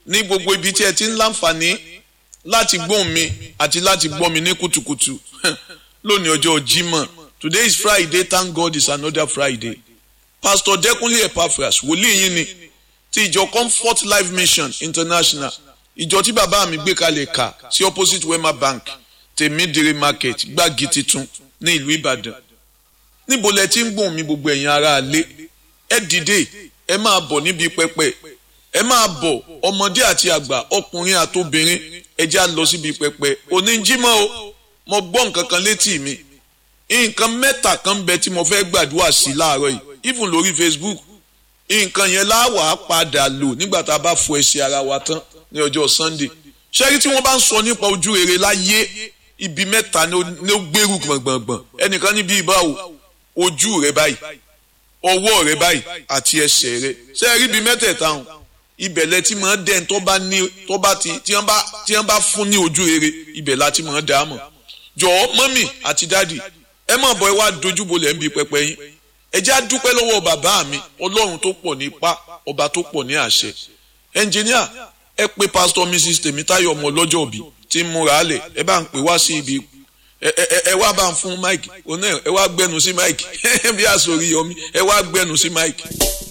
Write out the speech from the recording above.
ní gbogbo ibi tí ẹ ti ń láǹfààní láti gbóhùn mi àti láti gbọ́ mi ní kùtùkùtù lónìí ọjọ́ Jímọ̀ today is Friday thank God it's another Friday Pastor Dẹ́kunlé Epaphras wòlíì yín ni ti ìjọ Comfort Life Mission International ìjọ tí bàbá mi gbé kalẹ̀ kà sí opposite Wema Bank tèmídìrí market gbági titun ní ìlú Ìbàdàn níbo lẹ ti ń gbóhùn mi gbogbo ẹ̀yin ará alé ẹ dìde ẹ máa bọ̀ níbi pẹpẹ ẹ máa bọ̀ ọmọdé àti àgbà ọkùnrin àtobìnrin ẹ já lọ síbi pẹpẹ oníjímọ̀ o mo gbọ́ nǹkan kan létí mi nǹkan mẹ́ta kan bẹ tí mo fẹ́ gbàdúrà sí láàárọ̀ yìí even lórí Facebook nǹkan yẹn láwàá padà lò nígbà tá a bá fọ ẹsẹ̀ ara wa tán ní ọjọ́ Sunday ṣẹ́rí tí wọ́n bá ń sọ nípa ojú rere láyé ibi mẹ́ta ni ó gbèrú gbọ̀ngbọ̀ngbọ̀n ẹnìkan níbi ìbáwò ojú rẹ báyìí ọwọ́ rẹ báyìí àti ẹsẹ̀ rẹ ṣẹ́rí ibi mẹ́tẹ̀ẹ̀ta hàn ibẹ̀ lẹ ti máa dẹ́n tó bá ní tó bá ti tí wọ́n bá tí wọ́n bá fún ní ojú rere ibẹ̀ la ti máa dá a mọ̀ jọ̀ọ́ mọ́mì àti dáàdì ẹ má bọ̀ ẹ wá dojúbolẹ̀ ń bi pẹpẹ yín ẹ já dúpẹ́ lọ́wọ́ bàbá mi ọlọ́run tó pọ̀ ní ipá ọba tó pọ̀ ní àṣẹ ẹnjìníà ẹ pé pásítọ̀ mrs tèmítáyọ̀ ọmọ ọlọ́jọ́ òbí tí ń múra álẹ̀ ẹ bá ń pè wá sí ibi ẹ wá bá ń fún mike òun náà ẹ wá gbẹnu sí mike bí àsòrí yọmí ẹ wá gbẹnu sí mike.